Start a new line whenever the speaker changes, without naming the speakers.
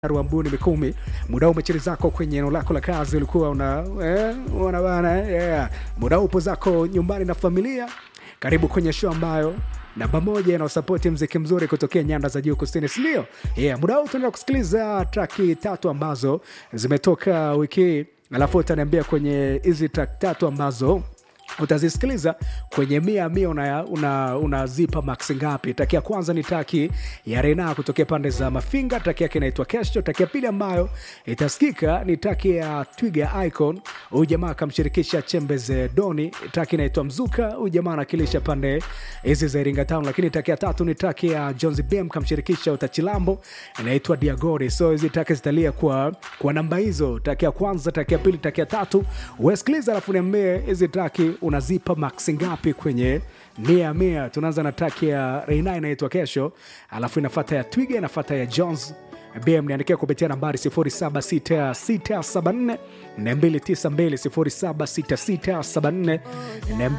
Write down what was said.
Ruambuni Mikumi, muda huu umechili zako kwenye eneo lako la kazi, ulikuwa una eh, una bana yeah. Muda huu upo zako nyumbani na familia. Karibu kwenye show ambayo namba moja inaosapoti mziki mzuri kutokea nyanda za juu kusini, sindio? Yeah, muda huu tunaenda kusikiliza traki tatu ambazo zimetoka wiki hii, alafu utaniambia kwenye hizi track tatu ambazo utazisikiliza kwenye mia mia unazipa una, una max ngapi? Taki ya kwanza ni taki ya Rena kutokea pande za Mafinga, taki yake inaitwa Kesho. Taki ya pili ambayo itasikika ni taki ya Twiga Icon, huyu jamaa akamshirikisha Chembeze Doni, taki inaitwa Mzuka, huyu jamaa anakilisha pande hizi za Iringa Town. Lakini taki ya tatu ni taki ya Jones BM kamshirikisha Utachilambo, inaitwa Diagori. So hizi taki zitalia kwa, kwa namba hizo, taki ya kwanza, taki ya pili, taki ya tatu. Wesikiliza alafu niambie hizi taki unazipa max ngapi kwenye mia mia. Tunaanza na traki ya Reina inaitwa Kesho, alafu inafata ya Twiga, inafata ya Jones BM. Niandikia kupitia nambari 076674 292 076674